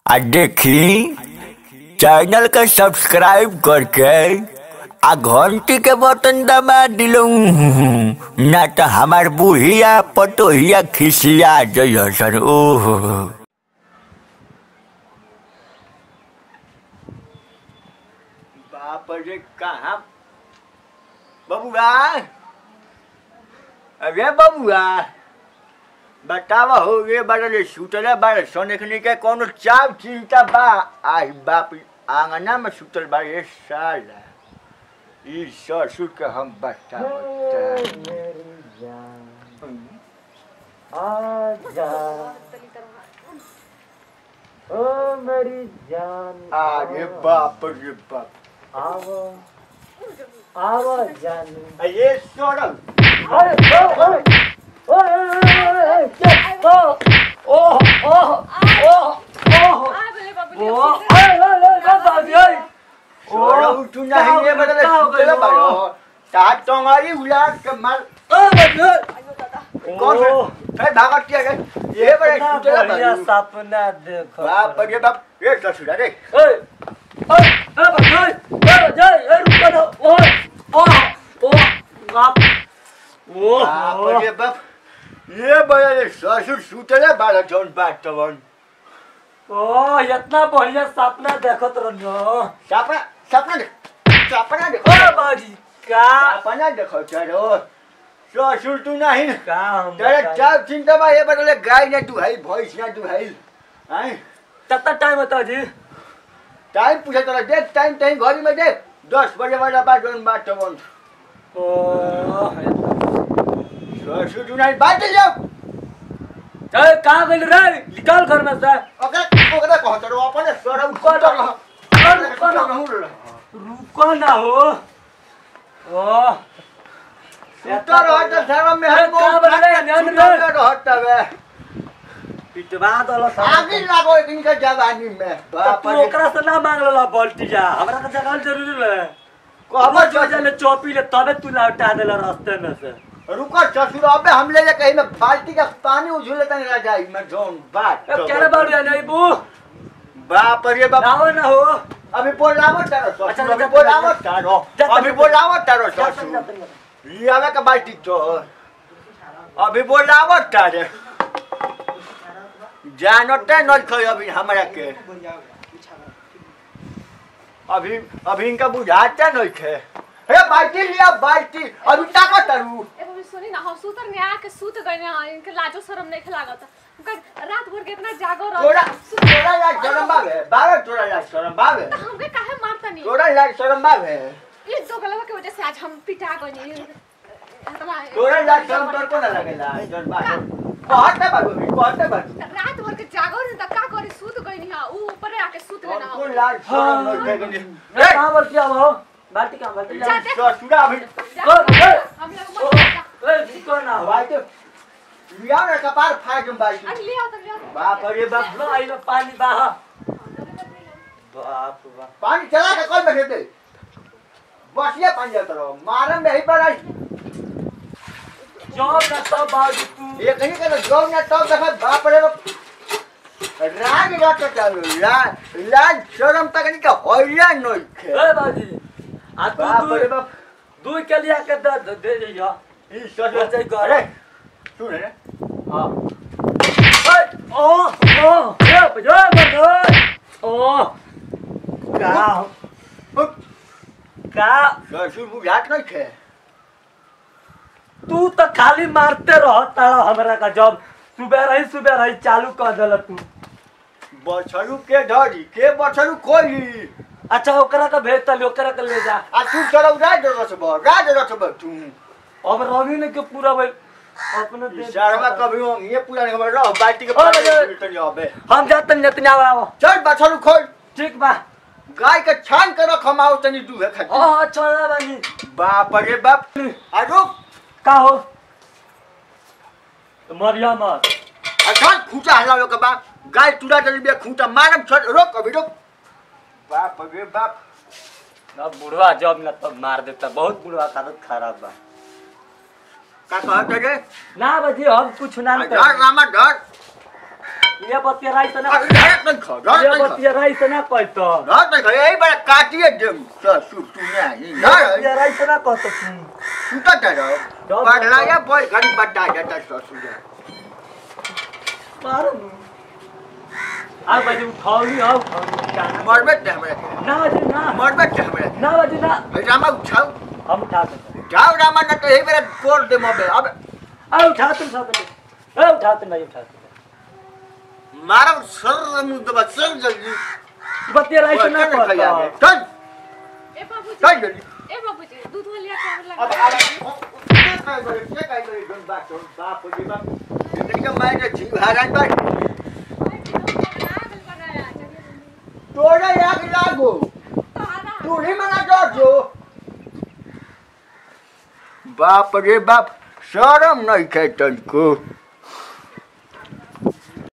आ देखी चैनल के सब्सक्राइब करके आ घंटी के बटन दबा दिलो ना तो हमार बुढ़िया पतोहिया खिसिया जइसन ओह बाप रे कहाँ बबुआ अरे बबुआ बतावा हो गे बड़े सुतले बड़े सोने के कोनो चाव चिंता बा आई बाप आंगना में सुतल बा ये साला ई ससुर के हम बता आजा ओ मेरी जान अरे बाप रे बाप आवो आवो जानू आ ये सोरल अरे ओ ओ ओए चुप ओ ओ ओ ओ ओ ओ अरे अरे अरे बाबी ओए सोरल तू नहीं ये बड़े सुतले बड़ो ता टंगारी उलाट के मार ओ बाबी कौन से फिर भागत किया गए ये बड़े सुतले बढ़िया बड़ो सपना देखो बाप रे बाप ये ससुर अरे ओए ओए अरे बाबी ओए ओए जय ए रुको ना ओए ओ ओ बाप ओ बाप रे बाप ये बड़े ससुर सुतले बड़ा जौन बात तवन ओ इतना बढ़िया सपना देखत रहनो सपना सपना देख सपना देख ओ बाजी का सपना देखो चलो ससुर तू नहीं का हम तेरे चार चिंता बा ये बदले गाय ना तू है भैंस ना तू है हैं कितना टाइम होता जी टाइम पूछे तोरा देख टाइम टाइम घड़ी में देख दस बजे वाला बात जौन बात तवन ओ ससुर तू नहीं बात जाओ ए कहां गेल रे निकल घर में से ओकरा ओकरा कहत रहो अपने सरम कौन? कर कौन? रुको ना हो ओ सुतर रहत शर्म में ए, हम कहाँ बना रहे? ध्यान रहे। रहत हवे पिटवा दल आगे लागो इनका जवानी में बाप तू रे ओकरा से ना मांग ला बाल्टी जा हमरा के जगह जरूरी ले कहबो अब जो जाने चौपी ले तबे तू लौटा देला रास्ते में से रुको ससुर अबे हम ले कहीं में बाल्टी का पानी उझुले तने रजाई में जोन बात ए केरे बाड़ू या नहीं बू बाप रे बाप नाव ना हो अभी बोलावो तारो ससुर अच्छा, अभी जा, बोलावो जा, तारो जा, जा, अभी जा, बोलावो तारो जा, जा, ससुर जा, जा। लियावे का बाल्टी तो अभी बोलावो तारे जानते नहीं खो अभी हमरा के अभी अभी इनका बुझाते नहीं खे हे बाल्टी लिया बाल्टी अभी ताको तारू ए मम्मी सुनी ना हम सुतर ने आके सुत गए ना इनके लाजो शरम नहीं लागत उनका रात भर के इतना जागो रह तोरा तोरा लाज शरम बावे बावे तोरा लाज शरम बावे हमके काहे मारता नहीं तोरा लाज शरम बावे ये दो गलवा के वजह से आज हम पिटा गए नहीं तोरा लाज शरम तोर को ना लगेला जन बात कहते बाबू कहते बाबू रात भर के जागो रहे त का करी सुत गई नहीं ऊ ऊपर आके सुत गए को ना लाज शरम नहीं लगेनी ए कहां बाल्टी आओ हो बाल्टी कहां बाल्टी जा, जा जा। ससुरा अभी हम लोग मत जा। ए रुको ना हो भाई तो लिया ना कपार फाड़ दूं भाई अरे ले आओ तो ले आओ बाप रे बाप लो आई लो पानी बाहा बाप बाप पानी चला के कल बैठे थे बसिया पानी जाता रहो मारम नहीं पर आई जॉब ना तो बाजू तू ये कहीं का जो ना तो देखा बाप रे बाप राग रात चालू लाज लाज शरम तक नहीं का होइया नहीं खे ए बाजी आ तू बाप रे दू बाप दू के लिए के दे दे- दे जइया ई ससुर बचाई कर। अरे सुन रे हां ए ओ ओ ए बजो बजो ओ का का ससुर बुझात नहीं खे तू तो खाली मारते रह तारा हमरा का जॉब सुबह रही सुबह रही चालू कर देला तू बछरू के धरी के बछरू कोई अच्छा ओकरा का भेज तली ओकरा का ले जा आ तू चलो राज रस ब राज रस ब तू अब रवि ने के पूरा भाई अपने दे शर्मा कभी हो ये पूरा नहीं खबर रहो बाल्टी के ओ, पानी बजे। में तनी अबे हम जाते जतने आओ चल बछरू खोल ठीक बा गाय के छान कर खमाओ तनी दूहे खाती हां छोड़ा बानी बाप रे बाप आ रुक का हो मरिया मत अच्छा खूंटा हलावे के बा गाय टूरा चली बे खूंटा मारम छोड़ रोक अभी रुक बाप रे बाप अब बुढ़वा जॉब न तो मार देता बहुत बुढ़वा का आदत खराब बा का कहत रे ना बजी हम कुछ ना डर रामा डर ये बतिया राई से ना अरे रात नहीं खा रात ये नहीं खा बतिया राई से ना कहत रात नहीं खा यही बड़ा काटिए दम ससुर तू नहीं ना बतिया राई से ना कहत तू सुता था रहो जाओ, पढ़ला जाओ। या बोल घड़ी बता जाता ससुर मारो आ बजे उठाओ आओ मरबे ते हमरा ना बजे ना मरबे ते हमरा ना बजे ना रामा उठाओ हम उठा देते जाओ रामा न तो यही बेरा तोड़ दे मबे अब आ उठा तुम साथ में ए उठा तुम नहीं उठा मारो सर मुंह दबा सर जल्दी बतिया राई से ना चल कहत चल ए बाबूजी चल जल्दी ए बाबूजी दूध लिया के आवे अब लगा अब ये काय करे ये काय करे गन बात हो बाप हो जी बाप जिंदगी का मैं जीव हारान बात तोड़ा याद लागो तू ही मना कर जो बाप रे बाप शरम नहीं खे तनको